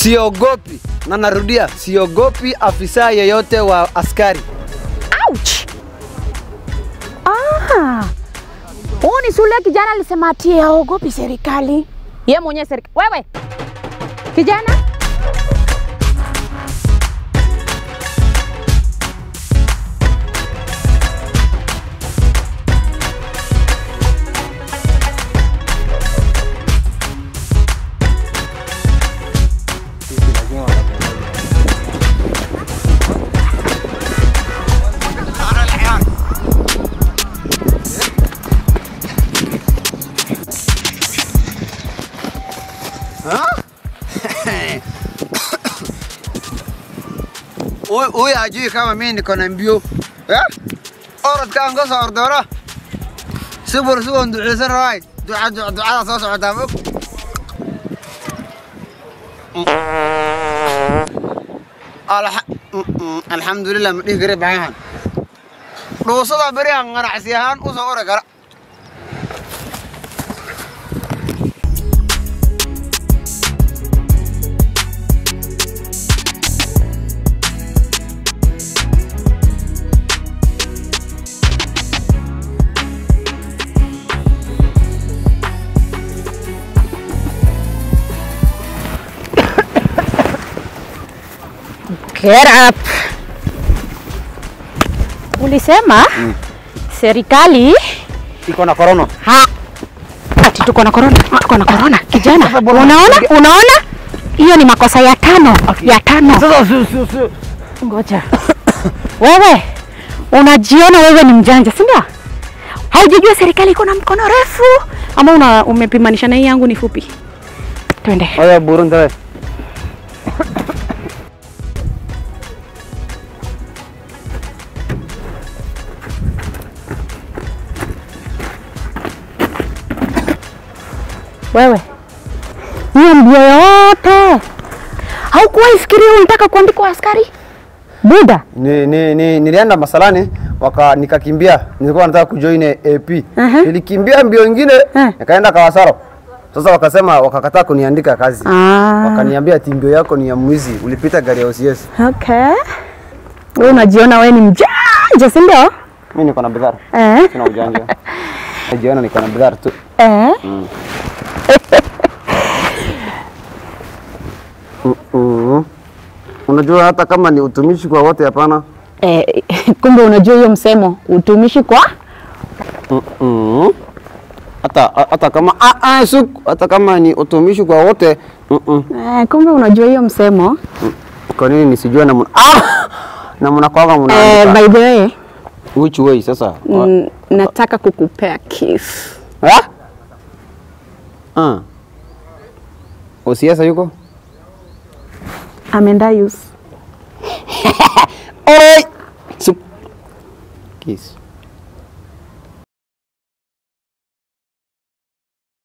siogopi, na narudia, siogopi afisa yeyote wa askari. Ouch! Ah. Huyu ni shule kijana alisema ati haogopi serikali. Ye mwenyewe serikali. Wewe. Kijana? Huyu hajui kama mimi niko na mbio eh? Orodkaan ka soo ordora sibur sigoon duceysan raay duca duca ducada soo socotaa mog Alha- mm, mm, alxamdulilah ma dhihi kare baxahan dhuusada berihan ganacsi ahaan u soo ori kara Get up. Ulisema serikali iko na korona ha ati tuko na corona, tuko na corona. Kijana, unaona? Unaona? Hiyo ni makosa ya tano, ya tano. sasa si si si Ngoja. Wewe unajiona wewe ni mjanja, si ndio? Haujajua serikali iko na mkono refu ama una umepimanisha na hii yangu ni fupi? Twende. oya burin tawe Wewe hiyo mbio yote haukuwahi fikiria unataka kuandikwa askari? Buda. ni, ni, ni, nilienda masalani waka nikakimbia, nilikuwa nataka kujoin AP. Aha. Nilikimbia mbio ingine Eh. nikaenda Kawasaro. Sasa wakasema wakakataa kuniandika kazi. Ah. Wakaniambia ati mbio yako ni ya mwizi, ulipita gari ya OCS. Okay. Wewe unajiona wewe ni mjanja, si ndio? Mimi niko na bidhara. Eh. Sina ujanja. Najiona niko na bidhara tu. Eh. Mm. Unajua hata kama ni utumishi kwa wote hapana. Eh, kumbe unajua hiyo msemo utumishi kwa Mm. Hata hata kama ah, ah, suk, hata kama ni utumishi kwa wote. Mm -mm. eh, kumbe unajua hiyo msemo Kwa nini nisijue namna ah namna kwanga eh, mnaandika? by the way Which way sasa? mm, nataka kukupea kiss. Ah? Ah. Osiasa yuko? Ameenda use. Oi! Sup. Kiss.